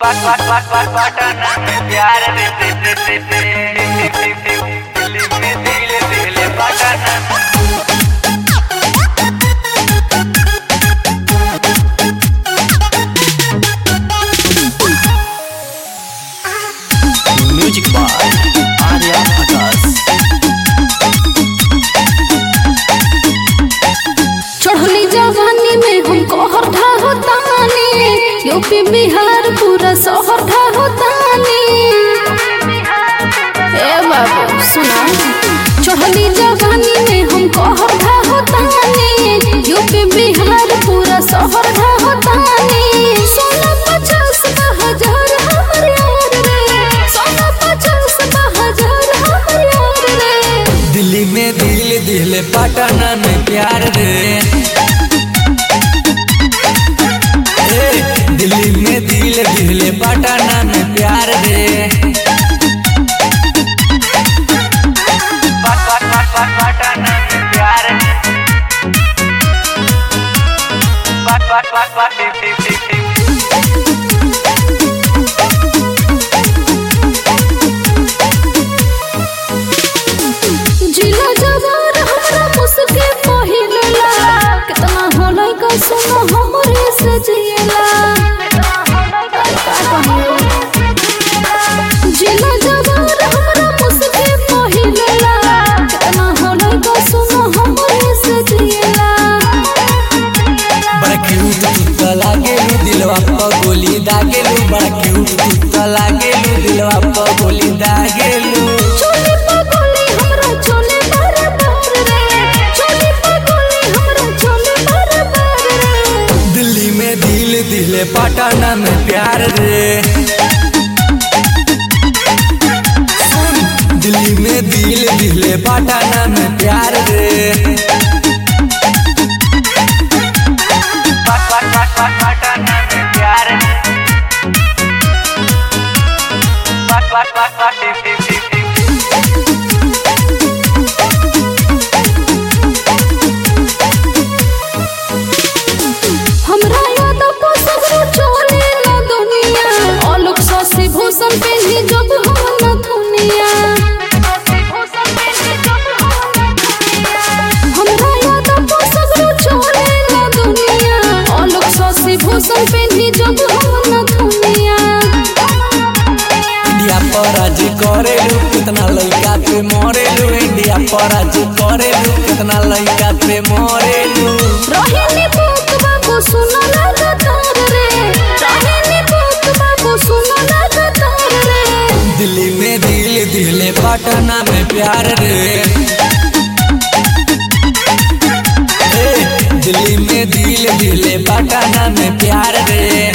पटना में प्यार रे रे रे रे रे दिल्ली में दिल दिल पटना म्यूजिक बाय आर्या आकाश चढ़ली जवानी में हमको हर ढाहोतानी यूपी बिहार पूरा शहर ढाहोतानी ए बाबू सुना चढ़ली जवानी में हमको हर ढाहोतानी यूपी बिहार पूरा शहर ढाहोतानी सोना पचास हजार हमर यार रे सोना पचास हजार हमर यार रे दिल्ली में दिल दिल पटना में प्यार रे ए, दिल्ली में दिल दिल पटना में प्यार रे पटना में प्यार जिला जवार हमरा मुस्के पहिलला कितना होलै का सुनो हमरे से जियला जिला जवार हमरा मुस्के पहिलला कितना होलै का सुनो हमरे से जियला बड़ा क्यूट कुत्ता लागेलू दिलवा पर गोली दागेलू बड़ा क्यूट कुत्ता लागेलू दिलवा पर गोली दागेलू चोली पगोली हमरा चोले बार बार रे चोली पगोली हमरा चोले बार बार रे दिल्ली में दिल दिल पटना में प्यार रे सुन, दिल्ली में दिल दिल पटना में प्यार रे पटना में प्यार हमरा याद को सगरो चोले ला दुनिया आलोक ससी भूषण पे ही जब हम न दुनिया हमरा याद को सगरो चोले ला दुनिया आलोक ससी भूषण पे ही जब हम न दुनिया इंडिया पर आज करेलू कितना लड़का पे मरेलू इंडिया पर आज करेलू कितना लड़का पे मरेलू रोहिणी बुक बाबू सुनो लगातार रे रोहिणी बुक बाबू सुनो लगातार रे दिल्ली में दिल दिल पटना में प्यार रे ए, दिल्ली में दिल दिल पटना में प्यार रे